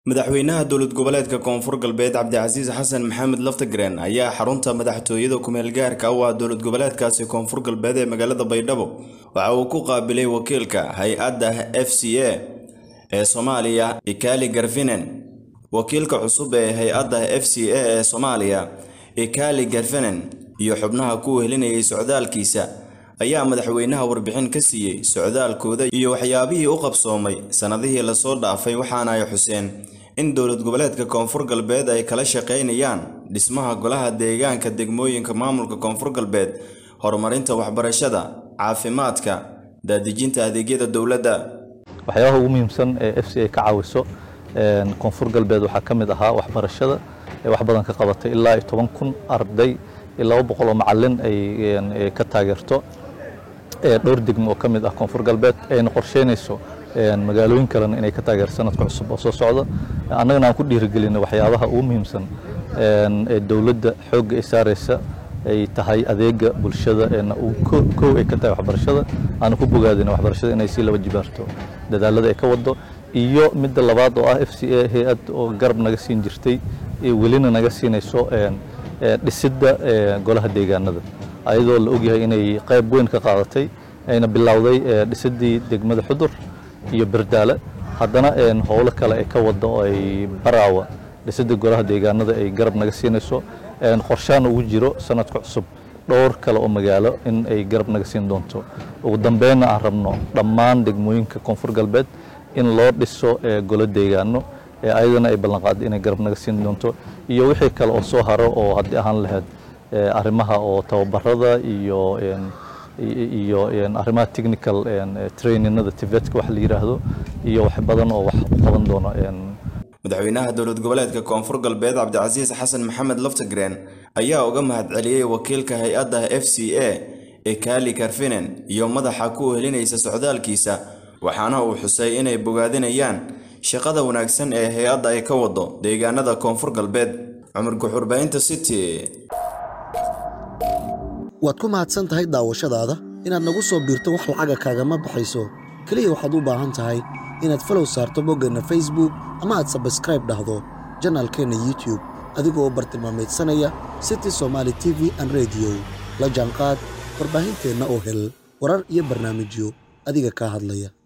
madaxweynaha dowlad goboleedka koonfur galbeed cabdicasiis xasan maxamed laftagreen ayaa xarunta madaxtooyada kumeel gaarka u ah dowlad goboleedkaasi koonfur galbeed ee magaalada baydhabo waxa uu ku qaabilay wakiilka hay-adda f c a ee soomaaliya ikali garfinen wakiilka cusub ee hay-adda f c a ee soomaaliya ikali garfinen iyo xubnaha ku wehelinayay socdaalkiisa ayaa madaxweynaha warbixin ka siiyey socdaalkooda iyo waxyaabihii u qabsoomay sannadihii lasoo dhaafay waxaana ay xuseen in dowlad goboleedka koonfur galbeed ay kala shaqaynayaan dhismaha golaha deegaanka degmooyinka maamulka koonfur galbeed horumarinta waxbarashada caafimaadka daadejinta adeegyada dowladda waxyaabaha ugu muhiimsan ee f c a ka caawiso koonfur galbeed waxaa ka mid ahaa waxbarashada ee wax badan ka qabatay ilaa iyo toban kun arday iyo laba boqol oo macalin ay ka taageerto dhowr degmo oo ka mid ah koonfur galbeed ayna qorsheynayso magaalooyin kalena inay ka taageerto sanadka cusub oo soo socda annagana aan ku dhiirigelinay waxyaabaha ugu muhiimsan ee dowladda xoogga ay saaraysa ay tahay adeega bulshada kow ay ka tahay waxbarashada aanu ku bogaadina waxbarashada inay sii laba jibaarto dadaalada ay ka wado iyo midda labaad oo ah f c a hay-ad oo garab naga siin jirtay welina naga siinayso dhisidda golaha deegaanada ayadoo la ogyahay inay qayb weyn ka qaadatay ayna bilowday dhisidii degmada xudur iyo berdaale haddana howlo kale ay ka wado oo ay baraawa dhisidda golaha deegaanada ay garab naga siinayso qorshaan ugu jiro sanadka cusub dhowr kale oo magaalo in ay garab naga siin doonto ugu dambeynna aan rabno dhammaan degmooyinka koonfur galbeed in loo dhiso golo deegaano ayadana ay ballanqaada inay garab naga siin doonto iyo wixii kale oo soo haro oo haddii ahaan lahayd arrimaha oo tababarada iyo iyo arrimaha technical traininada tivetka wax la yiraahdo iyo wax badan oo wax u qaban doono madaxweynaha dowlad goboleedka koonfur galbeed cabdicasiis xasan maxamed laftagreen ayaa uga mahadceliyey wakiilka hay-adda f c a ee kaali karfinen iyo madaxa ku wehelinaysa socdaalkiisa waxaana uu xusay inay bogaadinayaan shaqada wanaagsan ee hay-adda ay ka wado deegaanada koonfur galbeed cumar guxurbaynta city waad ku mahadsan tahay daawashadaada inaad nagu soo biirto wax lacaga kaagama baxayso keliya waxaad u baahan tahay inaad falow saarto boggeenna facebook ama aad sabskraib dhahdo janaalkeenna youtube adigoo bartilmaamaydsanaya city somaali t v an rediyo la jaanqaad warbaahinteenna oo hel warar iyo barnaamijyo adiga kaa hadlaya